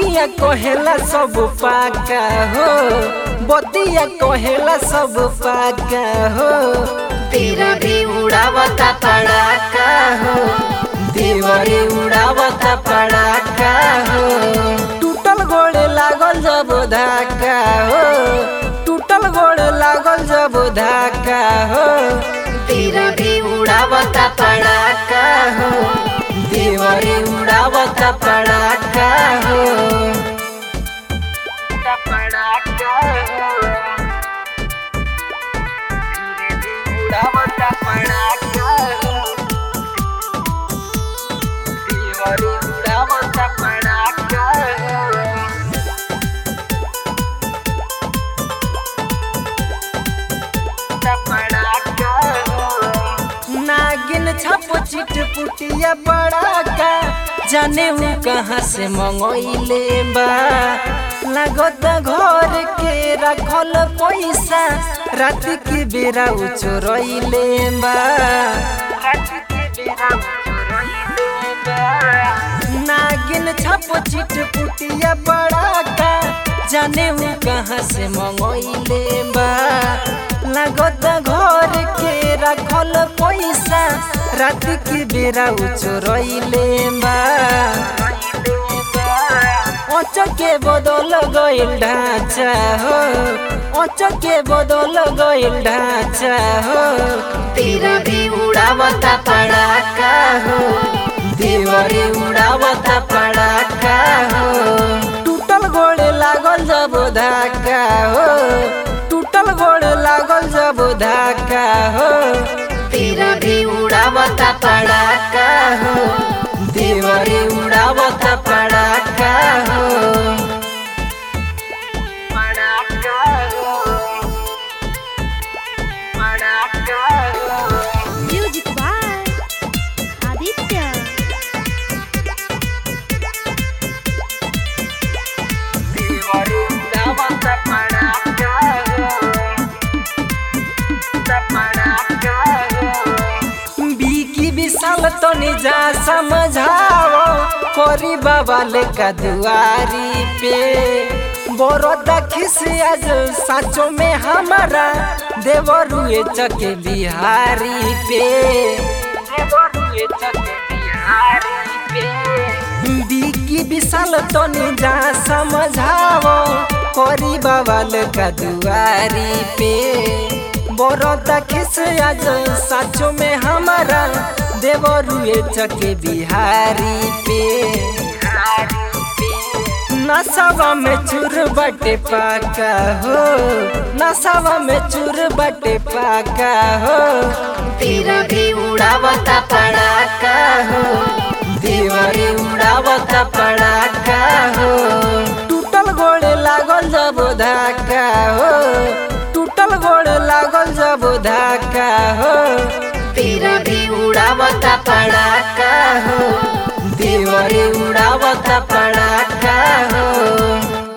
बतिया कहेला सब पाका हो बतिया कहेला सब पाका हो तेरा भी उड़ावता पड़ाका हो देवरे उड़ावता पड़ाका हो टूटल गोड़े लागल जब धाका हो टूटल गोड़े लागल जब धाका हो तेरा भी उड़ावता पड़ाका हो देवरे उड़ावता पड़ाका हो पड़ाका हो धीरे धीरे उड़ावता पड़ाका हो देवरे उड़ावता पड़ाका हो नागिन छप चिट पुटिया पड़ाका जाने वो कहाँ से मंगोइले बा लागत घर के रखल पैसा रात के बेरा उ चोरइले बा रात के बेरा उ चोरइले बा नागिन छप चिट पुटिया पड़ाका जाने वो कहाँ से मंगोइले बा लागत घर के रखल पैसा रात के बेरा उ चोरइले बा के बदल गइल ढांचा हो के बदल गइल ढांचा हो तेरा भी उड़ावता पड़ाका हो देवरे उड़ावता पड़ाका हो टूटल गोड़े लागल जब धाका हो टूटल गोड़े लागल जब धाका हो तेरा भी उड़ावता पड़ाका हो देवरे उड़ावता पड़ाका हो पड़ाका हो पड़ाका हो म्यूजिक बाय आदित्य देवरे उड़ावता पड़ाका हो पड़ाका हो बीकी विशाल तो निजा समझाओ कोरी बाबा लेका दुआरी पे बरोदा खिस आज साचो में हमारा देवरुए चके बिहारी पे देवरुए चके बिहारी पे बीकी विशाल तो निजा समझाओ कोरी बाबा लेका दुआरी पे बरोदा खिस आज साचो में हमारा देवरुए चके बिहारी पे नसावा में चूर बटे पाका हो नसावा में चूर बटे पाका हो तेरा भी उड़ावता पड़ाका हो देवरे उड़ावता पड़ाका हो टूटल गोड़े लागल जब धाका हो टूटल गोड़े लागल जब धाका हो तेरा भी उड़ावता पड़ाका हो देवरे उड़ावता पड़ाका हो